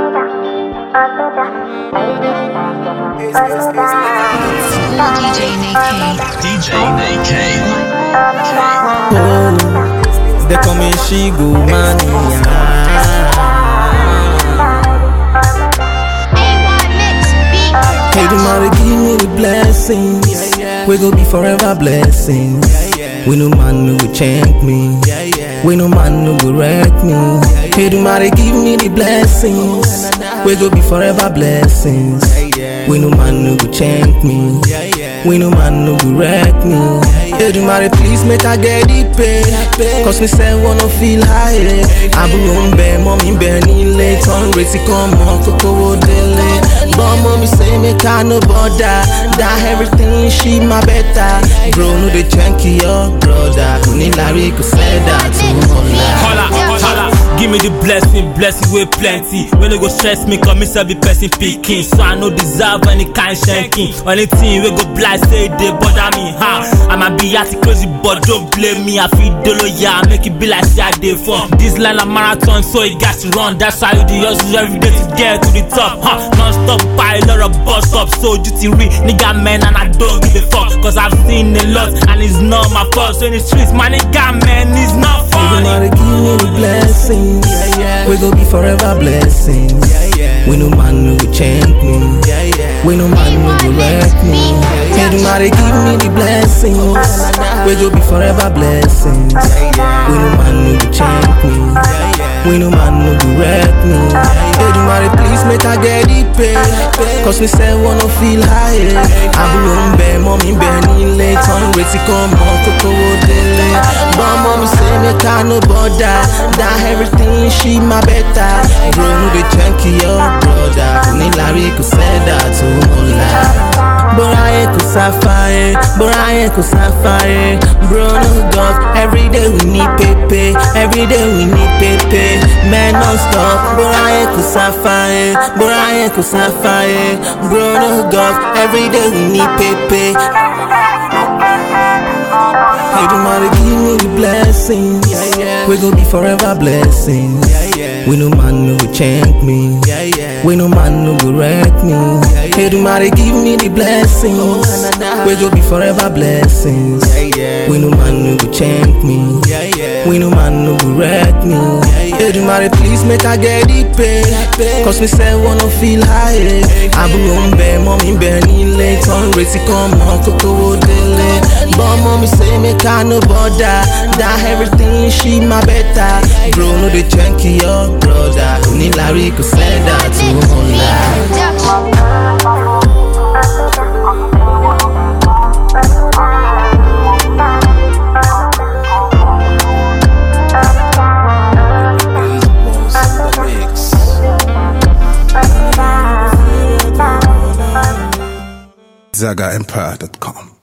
DJ Nate DJ Nate They call me Shigo Mania. Hey, tomorrow give me the blessings. We go be forever blessings. We no man no go change me. We no man no go wreck me. Hey, tomorrow give me the blessings. We go be forever blessings. We no man no go change me. We no man no go wreck me. Hey, tomorrow please make I get it pay. Cause me say wanna feel high. Àbúrò ń bẹ, mọ́mí ń bẹ nílé. Tán retí kan mọ́ kókó wo délé. But mommy say make I no bother That everything she my better Bro, no dey check your brother Kò ní lárí kò sẹ́dá tó mọ̀lá. Holla, holla, give me the blessing, blessing with plenty. When they go stress me, come me self be person picking. So I no deserve any kind shanking. Anything we go blind, say they bother me, huh? I might be at crazy, but don't blame me. I feel dolo, yeah, make it be like say I did fun. This line a marathon, so it got to run. That's why you do hustle every day to get to the top, huh? Non-stop pilot or bus stop, so duty real nigga man, and I don't give a fuck. Cause I've seen a lot, and it's not my fault. So in the streets, my nigga man, it's not funny. Everybody give me the blessings We go be forever blessings We no man no go change me We no man no go wreck me Everybody give me the blessings We go be forever blessings We no man no go change me We no man no go wreck me Everybody please make I get it pay Cause me say wanna feel high Àbúrò ń bẹ, mọ́mí ń bẹ nílé Tán retí kan mọ́ kókó wo délé But mommy say make I no bother That everything she my better Bro, no dey check your brother Kò ní lárí kò sẹ́dá tó mọ̀lá. Bọ́ra yẹn kò sáfáyé, bọ́ra yẹn kò sáfáyé. Bro no dog, everyday we need pepe, everyday we need pepe. Men non stop, bọ́ra yẹn kò sáfáyé, bọ́ra yẹn kò sáfáyé. Bro no dog, everyday we need pepe. Everybody give me the blessings. We gon' be forever blessings. We no man no go change me. We no man no go wreck me. Everybody give me the blessings. We gon' be forever blessings. We no man no go change me. We no man no go wreck me. Everybody please make I get it pay. Cause me say wanna feel high. Àbúrò ń bẹ, mọ́mí ń bẹ nílé. Tán retí kan mọ́ kókó wo délé. But mommy say make I no bother That everything she my better Bro, no dey check your brother Kò ní lárí kò sẹ́dá tó mọ̀lá. ZagaEmpire.com.